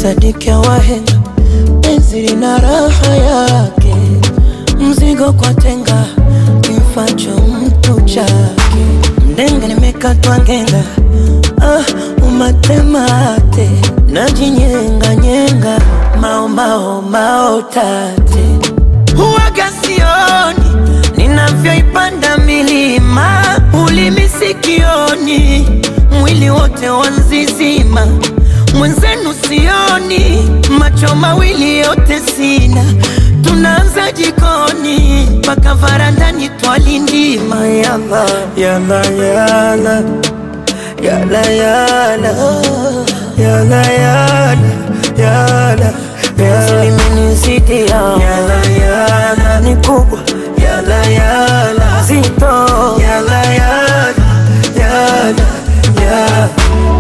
sadiki ya wahenga, penzi lina raha yake, mzigo kwa tenga, kimfacho mtu chake, mdenga nimekatwa ngenga, ah, umatemate, najinyenga nyenga, maomao mao tate, huwaga sioni ninavyoipanda milima, ulimi sikioni, mwili wote wanzizima, mwenzenu sioni, macho mawili yote sina, tunaanza jikoni mpaka varandani twalindima, yala yala yala yala yala yala yala yala penzi limenizidi yala yala ni kubwa yala yala zito yala yala yala yala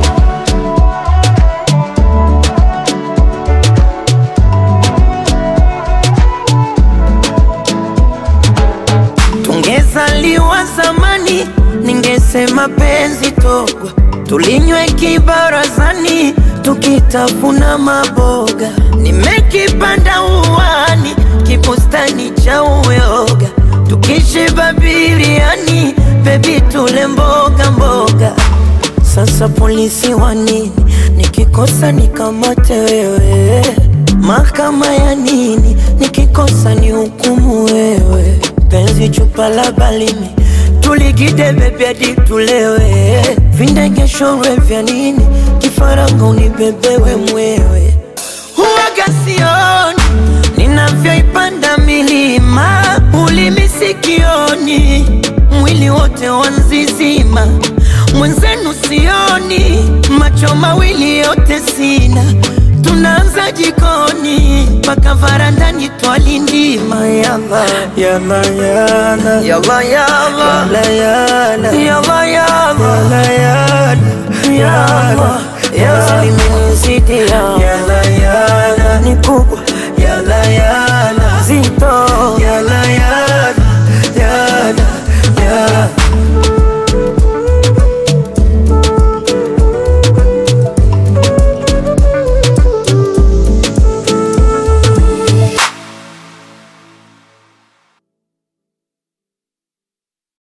Tungezaliwa zamani, ningesema penzi togwa, tulinywe kibarazani, tukitafuna maboga. Nimekipanda uwani, kibustani cha uyoga, tukishiba biriani, bebi tule mboga mboga. Sasa polisi wa nini? Nikikosa nikamate wewe, mahakama ya nini? Nikikosa ni hukumu wewe, penzi chupa la balimi tuligide bebi hadi tulewe, vindegeshorwe vya nini? Kifaranga unibebewe mwewe, huwaga sioni ninavyoipanda milima, ulimi sikioni, mwili wote wanzizima, mwenzenu sioni, macho mawili yote sina, tunaanza jikoni mpaka varandani twalindima, yala yala yala yala yala yala yala yala yala yala yala yala limenizidi yala